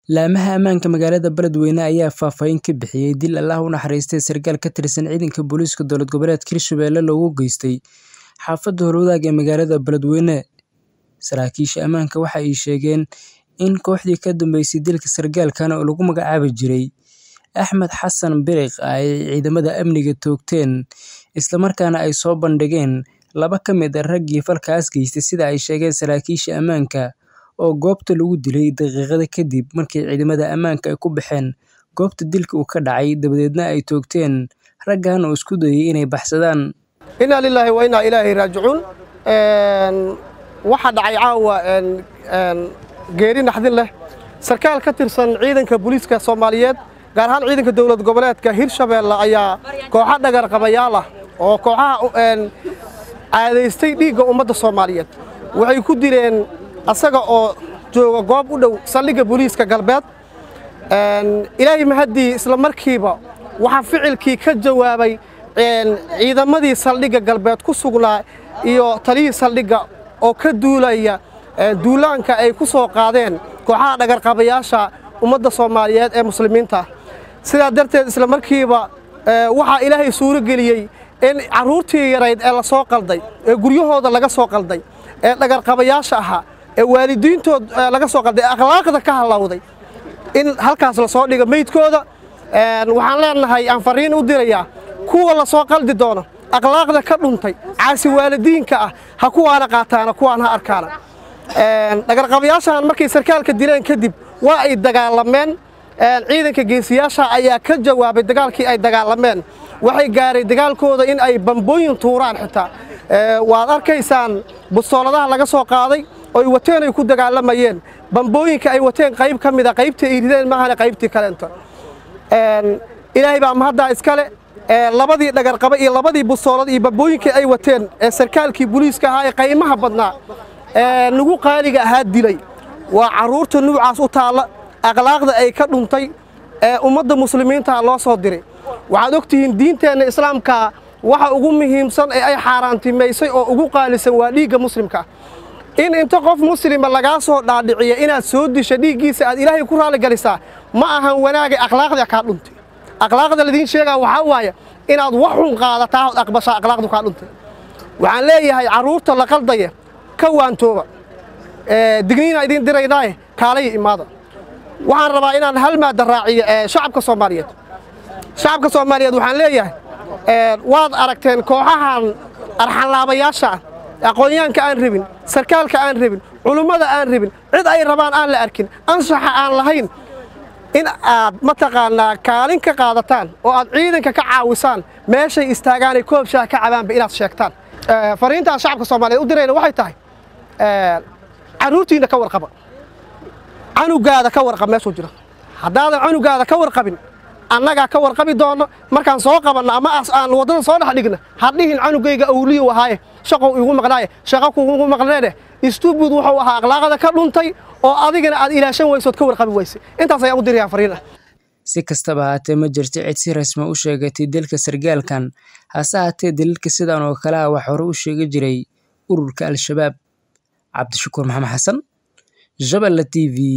Laamaha ammaanka magaalada Beledweyne ayaa faahfaahin ka bixiyay dil Allah u naxariistay sarkaal ka tirsan ciidanka booliiska dowlad goboleedka Hirshabelle loogu geystay xaafadda Howlwadaag ee magaalada Beledweyne. Saraakiisha ammaanka waxa ay sheegeen in kooxdii ka dambeysay dilka sarkaalkan oo lagu magacaabi jiray Axmed Xasan Biriq ay ciidamada amniga toogteen isla markaana ay soo bandhigeen laba ka mid ah raggii falkaas geystay sida ay sheegeen saraakiisha ammaanka oo goobta lagu dilay daqiiqado kadib markii ciidamada ammaanka ay ku baxeen goobta dilka uu ka dhacay dabadeedna ay toogteen raggan oo isku dayay inay baxsadaan. inaa lilaahi wa inaa ilaahi raajicuun waxaa dhacay caawa geeri naxdin leh sarkaal ka tirsan ciidanka booliiska soomaaliyeed gaar ahaan ciidanka dowlad goboleedka hirshabeelle ayaa kooxo dhagar qabayaal ah oo kooxaha caadaystay dhiigga ummadda soomaaliyeed waxay ku dileen asaga oo jooga goob u dhow saldhigga booliiska galbeed ilaahay mahaddii isla markiiba waxaa ficilkii ka jawaabay ciidamadii saldhigga galbeed ku sugnaa iyo taliyii saldhigga oo ka duulaya duulaanka ay ku soo qaadeen kooxaha dhagarqabayaasha ummadda soomaaliyeed ee muslimiinta sidaa darteed isla markiiba waxaa ilaahay suuro geliyey in carruurtii yarayd ee la soo qalday ee guryahooda laga soo qalday ee dhagarqabayaasha ahaa ee waalidiintood laga soo qalday ee akhlaaqda ka hallowday in halkaas la soo dhigo meydkooda waxaan leenahay aan fariin u dirayaa kuwa la soo qaldi doono akhlaaqda ka dhuntay caasi waalidiinka ah ha kuwaana qaataana kuwaan ha arkaana dhagarqabayaashan markay sarkaalka dileen kadib waa ay dagaalameen ciidanka geesiyaasha ayaa ka jawaabay dagaalkii ay dagaalameen waxay gaaray dagaalkooda in ay bambooyin tuuraan xitaa waad arkaysaan bustooladaha laga soo qaaday oy wateen ay ku dagaalamayeen bambooyinka ay wateen qayb ka mida qaybtii ay rideen maahane qaybtii kaleento ilaahay baa mahaddaa iskale labadii dhagarqaba iyo labadii bustoolad iyo bambooyinkii ay wateen ee sarkaalkii booliiska ahaa ee qaymaha badnaa ee nagu qaaliga ahaa dilay waa carruurta nuucaas u taalla akhlaaqda ay ka dhuntay ee ummadda muslimiinta loo soo diray waxaad og tihiin diinteenna islaamka waxa ugu muhiimsan ee ay xaaraantimaysay oo ugu qaalisan waa dhiigga muslimka in inta qof muslima lagaa soo dhaadhiciya inaad soo disha dhiiggiisa aad ilaahay ku raalligalisaa ma ahan wanaagay akhlaaqda kaa dhuntay akhlaaqda ladiin sheegaa waxaa waaye inaad wax xun qaadataa ood aqbashaa akhlaaqdu kaa dhuntay waxaan leeyahay carruurta la qaldaya ka waantooba digniina idiin diraynaaye kaalaya imaada waxaan rabaa inaan hal maadda raaciyo shacabka soomaaliyeed shacabka soomaaliyeed waxaan leeyahay waad aragteen kooxahan arxanlaabayaasha ah aqoonyaanka aan rabin sarkaalka aan rabin culummada aan rabin cid ay rabaan aan la arkin anshaxa aan lahayn in aad mataqaanaa kaalin ka qaadataan oo aad ciidanka ka caawisaan meeshay istaagaanay koob shaah ka cabaanba inaad sheegtaan fariintaan shacabka soomaaliyeed u dirayna waxay tahay carruurtiinna ka warqaba canugaada ka warqab meeshuu jiro haddaadan canugaada ka warqabin annagaa ka warqabi doonno markaan soo qabanno ama aan waddada soo dhex dhigna hadhihin canugayga awliyu ahaaye shaqow igu maqnaaye shaqa kugu maqneene istubud wuxuu ahaa akhlaaqada ka dhuntay oo adigana aad ilaashan weysood ka warqabi weyse intaas ayaan u dirayaa fariin ah si kastaba haatee ma jirto cid si rasmi u sheegatay dilka sarkaalkan hase haatee daliilka sidan oo kale ah wax hore u sheegi jiray ururka al-shabaab cabdishakuur maxamed xasan jabala t v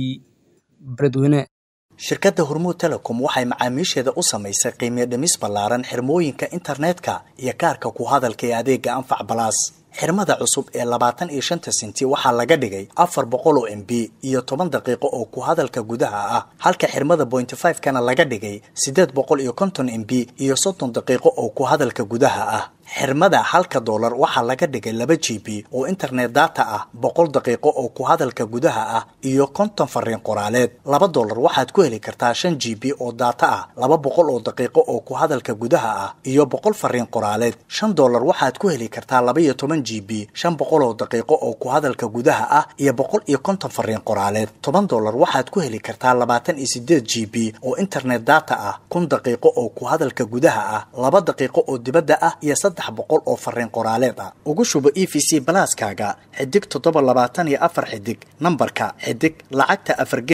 beledweyne shirkadda hormuud telecom waxay macaamiisheeda u samaysay qiimiyo dhimis ballaaran xirmooyinka internetka iyo kaarka ku hadalka ee adeega anfac balaas xirmada cusub ee labaatan iyo shanta sinti waxaa laga dhigay afar boqol oo m b iyo toban daqiiqo oo ku hadalka gudaha ah halka xirmada bointy five kana laga dhigay siddeed boqol iyo konton m b iyo soddon daqiiqo oo ku hadalka gudaha ah xirmada halka doolar waxaa laga dhigay laba g b oo internet data ah boqol daqiiqo oo ku hadalka gudaha ah iyo konton fariin qoraaleed laba doolar waxaad ku heli kartaa shan g b oo data ah laba boqol oo daqiiqo oo ku hadalka gudaha ah iyo boqol fariin qoraaleed shan doolar waxaad ku heli kartaa laba iyo toban g b shan boqol oo daqiiqo oo ku hadalka gudaha ah iyo boqol iyo konton fariin qoraaleed toban doolar waxaad ku heli kartaa labaatan iyo sideed g b oo internet data ah kun daqiiqo oo ku hadalka gudaha ah laba daqiiqo oo dibadda ah iyo saddex boqol oo fariin qoraaleed ah ugu shubo e v c balaaskaaga xidig toddoba labaatan iyo afar xidig nambarka xidig lacagta afar